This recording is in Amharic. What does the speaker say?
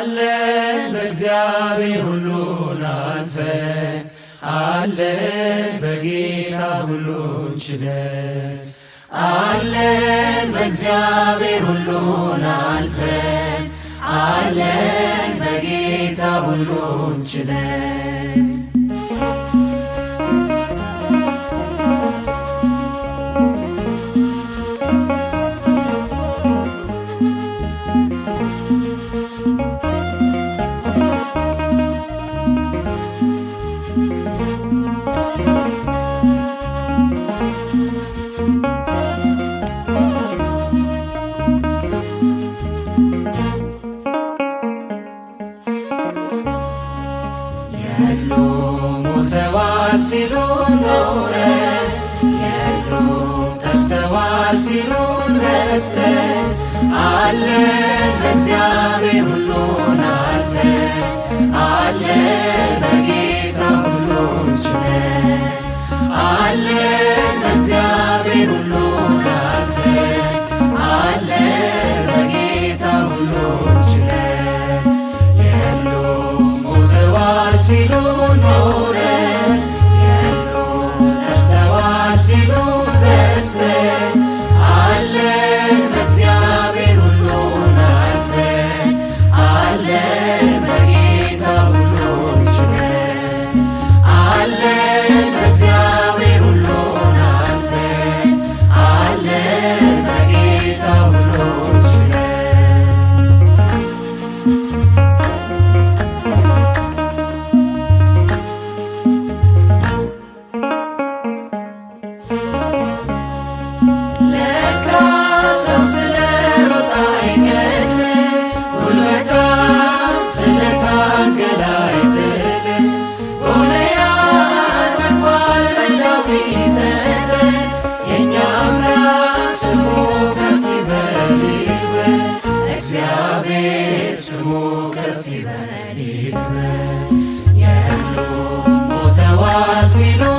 አለን በእግዚአብሔር ሁሉን አልፈን አለን በጌታ ሁሉን ችለን አለን በእግዚአብሔር ሁሉን አልፈን አለን በጌታ ሁሉን ችለን የሉም ሞተዋል ሲሉን ኖረን የሉም ጠፍተዋል ሲሉን በስተን አለን በእግዚአብሔር ሁሉን አልፈን አለን በጌታ ሁሉን ችለን አለን በእግዚአብሔር ሁሉን አልፈን አለን በጌታ ሁሉን ችለን የሉም ሞተዋል ሲሉ ኖረን የሉም ጠፍተዋል ሲሉ በስተን አለን በእግዚአብሔር ሁሉን አልፈን አለን በጌታ ሁሉን ችለን አለን በእግዚአብሔር ሁሉን አልፈን አለን በጌታ ሁሉን ችለን ለካ ሰው ስለ ሮጣ አይቀድም፣ ጉልበታም ስለታገለ አይጥልም። ጎልያድ ወድቋል በዳዊት ጠጠር፣ የእኛ አምላክ ስሙ ከፍ ይበል ይክበር፣ እግዚአብሔር ስሙ ከፍ ይበል ይክበር። የሉም ሞተዋል ሲሉ